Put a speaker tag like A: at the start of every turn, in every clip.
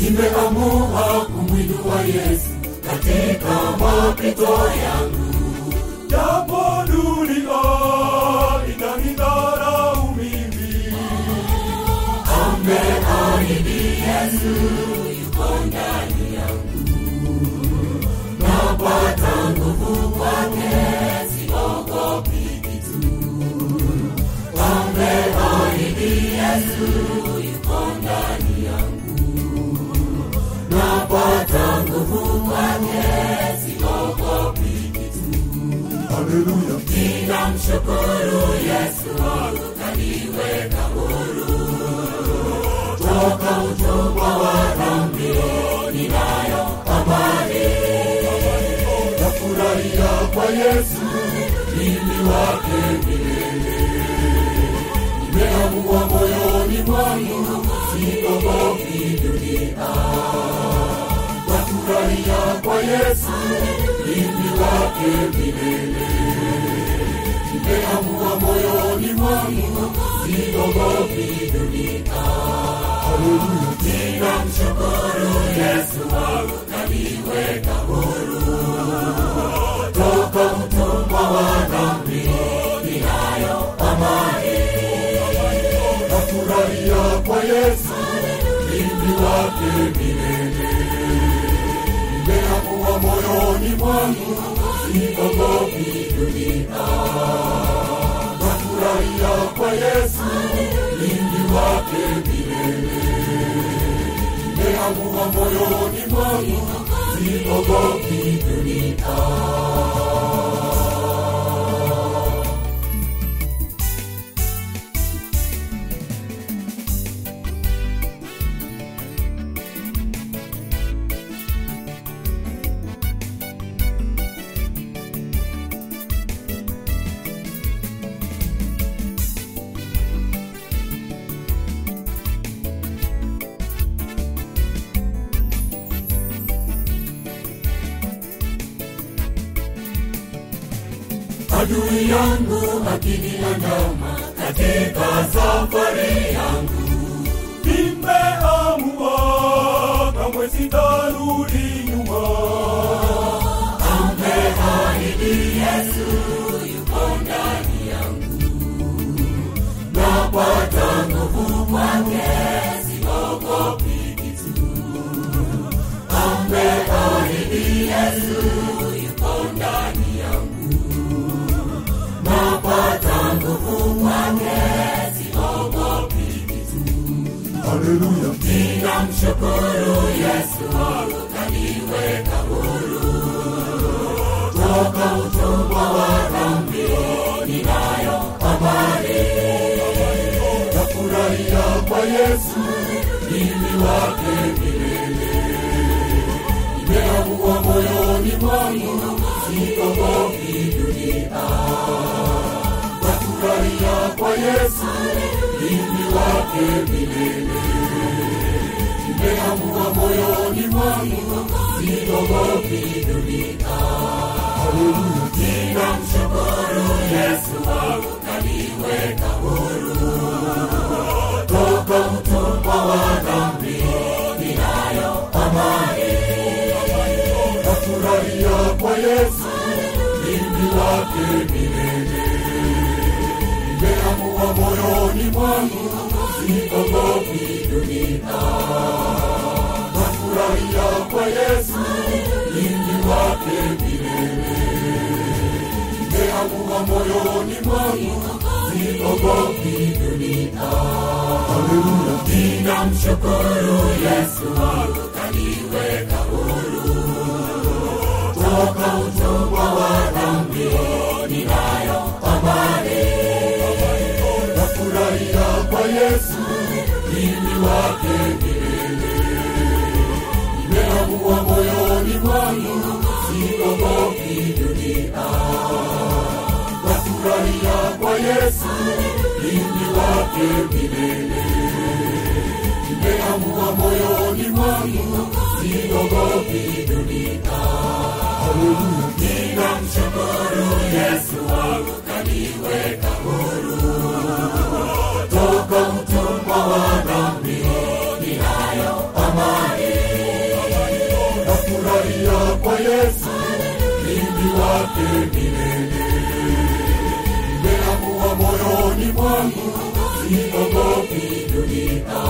A: nimeamua kumwinua yesu katika mapito yangu
B: japo dunia itanidharau mimi
A: ameahidi yesu yuko ndani yangu napata nguvu kwake siogopi kitu ameahidi yesu yuko ndani yangu napata nguvu kwake siogopi kitu
B: haleluya
A: ninamshukuru yesu wangu kaniweka huru toka utumwa wa dhambi ninayo amani
B: nafurahia kwa yesu
A: mimi wake milele nimeamua moyoni mwangu sikogopi dunia
B: nafurahia kwa yesu
A: mimi wake milele nimeamua moyoni mwangu sikogopi dunia
B: haleluya
A: ninamshukuru yesu wangu kaniweka huru toka utumwa wa dhambi ninayo amani
B: nafurahia kwa yesu
A: mimi wake milele
B: nimeamua moyoni mwangu
A: sikogopi dunia
B: nafurahia kwa yesu
A: mimi wake milele
B: nimeamua moyoni mwangu
A: sikogopi dunia adui yangu akiniandama katika safari yangu
B: nimeamua kamwe sitarudi nyuma
A: ameahidi yesu yuko ndani yangu napata nguvu kwake siogopi kitu ameahidi yesu yuko ndani yangu napata nguvu kwake siogopi kitu
B: haleluya
A: ninamshukuru yesu wangu kaniweka huru toka utumwa wa dhambi ninayo amani
B: nafurahia kwa yesu
A: mimi wake milele nimeamua moyoni mwangu sikogopi dunia
B: nafurahia kwa yesu
A: mimi wake milele nimeamua moyoni mwangu sikogopi dunia
B: haleluya
A: ninamshukuru yesu wangu kaniweka huru toka utumwa wa dhambi ninayo amani
B: nafurahia kwa yesu
A: mimi wake milele
B: nimeamua moyoni mwangu
A: sikogopi dunia
B: nafurahia kwa yesu
A: mimi wake milele
B: nimeamua moyoni mwangu
A: sikogopi dunia
B: haleluya
A: ninamshukuru yesu wangu kaniweka huru toka utumwa wa dhambi ninayo amani
B: nafurahia kwa yesu
A: mimi wake milele
B: nimeamua moyoni mwangu
A: sikogopi dunia
B: nafurahia kwa yesu
A: mimi wake milele
B: nimeamua moyoni mwangu
A: sikogopi dunia
B: haleluya
A: ninamshukuru yesu wangu kaniweka huru toka utumwa wa dhambi ninayo amani
B: wake milele. Nimeamua moyoni mwangu, siogopi dunia.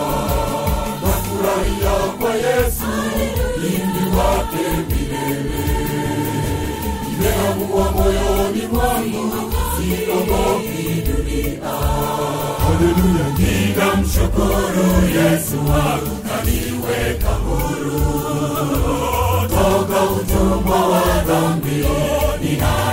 B: Nafurahia kwa Yesu, mlinzi wake milele. Nimeamua moyoni mwangu, siogopi dunia. Haleluya, ninamshukuru Yesu wangu kaniweka huru toka utumwa wa dhambi. Nina